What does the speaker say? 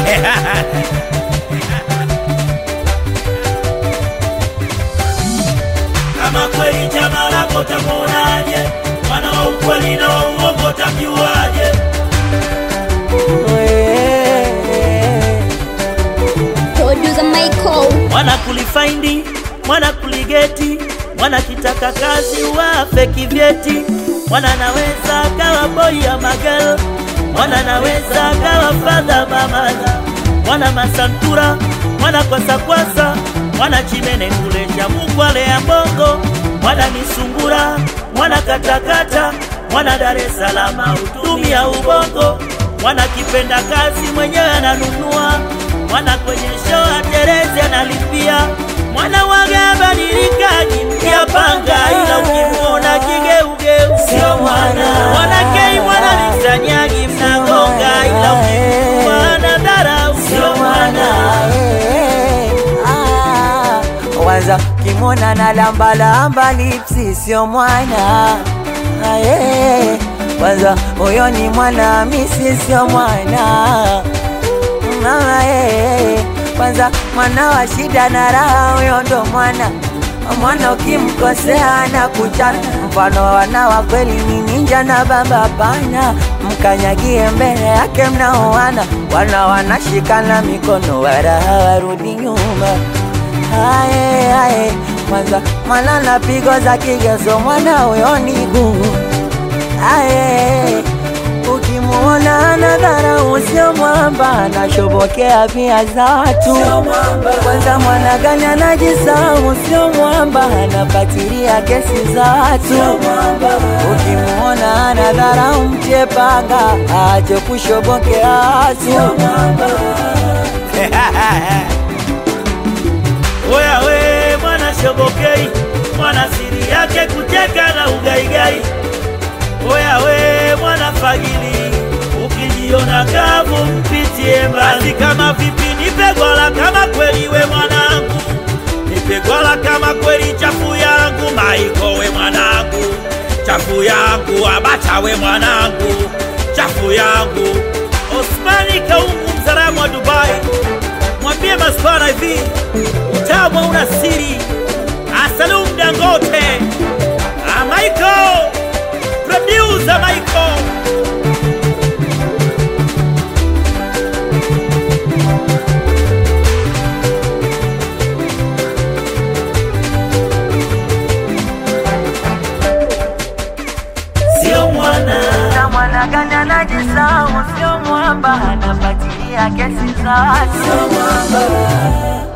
kama kweli chama lako tamuonaje? Mwana wa ukweli na wa uongo tamjuaje? Producer Michael. mwana kulifaindi mwana kuligeti mwana kitaka kazi wafe kivyeti mwana naweza kawa boy ya magel mwana naweza kawa fadha mamala mwana masantura mwana kwasakwasa mwana chimene kulesha mukwale ya mbongo mwana nisungura mwana katakata mwana Dar es Salaam utumia ubongo mwana kipenda kazi mwenyewe ananunua mwana kwenye show aterezi analipia mwana waga badilikaji mpya panga ila ukimuona kigeugeu sio mwana mwana kei mwana misanyagi mnagonga ila ukimuona dharau sio mwana Wanza kimona na lamba lamba lipsi sio mwana Aye. Kwanza huyo ni mwana misi sio mwana Aye. Kwanza mwana wa shida na raha huyo ndo mwana mwana ukimkosea na kuchana mfano wa wana wa kweli ni ninja na baba pana mkanyagie mbele yake mnaoana wana wanashikana mikono waraha warudi nyuma Aye, aye, kwanza mwana na pigo za kigezo mwana huyo ni gumu. Aye, ukimuona na dharau sio mwamba, anashobokea pia za watu. Kwanza mwana gani anajisahau sio mwamba, anapatilia kesi za watu. Ukimuona ana dharau mtie panga, aache kushobokea watu. Oya we mwana shobokei, mwana siri yake kucheka na ugaigai. Oya we mwana fagili, ukijiona kavu mpitie mbali. Kama vipi nipe gwala kama kweli we mwanangu, nipe gwala kama kweli chafu yangu. Maiko we mwanangu, chafu yangu. Abacha we mwanangu, chafu yangu. Osmani Kaungu mzalamu wa Dubai, mwambie maspana hivi utamu una siri. Asalum Dangote, Ah, Michael, producer Michael. Sio mwana na mwana gani anajisahau sio mwamba, anapatilia kesi za watu.